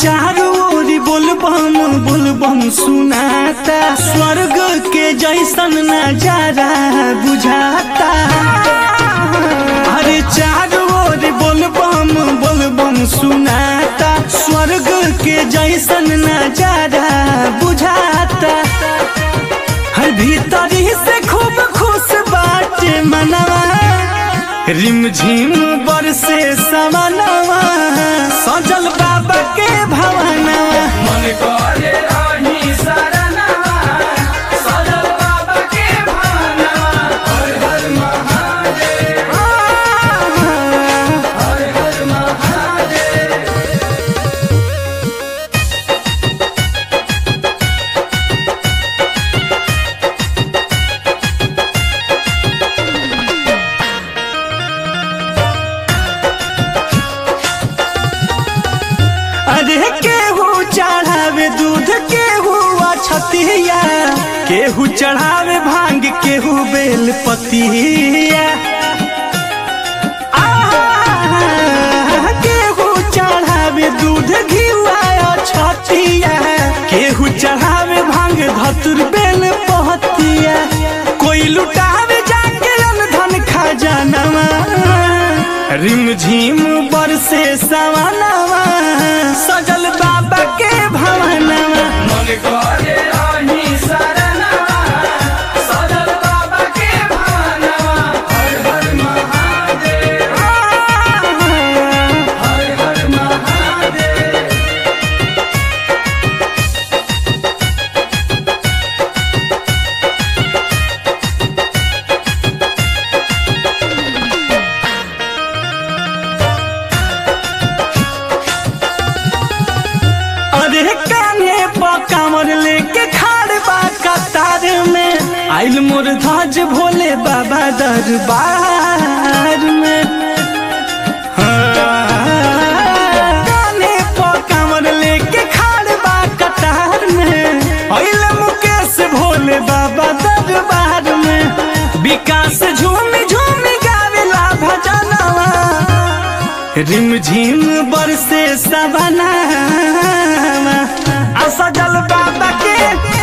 चारों ओर बोलबम बोलबम सुनाता स्वर्ग के जैसन नजारा बुझाता अरे चारों ओर बोलबम बोलबम सुनाता स्वर्ग के जैसन नजारा बुझाता हर भीतरी से खूब खुश बाटे मनवा रिम झिम बरसे समनवा सजल बाबा के भवनवा मन करे रही शरणवा सजल बाबा के भानवा हर हर महादेव हर हर महादेव अरे केहू चढ़ावे दूध केहू अछतिया केहू चढ़ावे भांग केहू बेल पतिया आहा, केहू चढ़ावे दूध घिवा अछतिया केहू चढ़ावे भांग धतुर बेल पहतिया कोई लुटावे जाके धन खजानवा रिम झिम बरसे सवनवा सजल बाबा के भवनवा मन करे रही शरणवा सजल बाबा के भानवा हर हर महादेव हर हर महादेव अरे काने पर कामर लेके खाड़ बा कतार में आइल मोर ध्वज भोले बाबा दरबार में हाँ, काने पर कामर लेके खाड़ बा कतार में आइल मुकेश भोले बाबा दरबार में विकास झूमी झूमी गावेला भजनवा रिम झिम बरसे सवना आ सजल बाबा के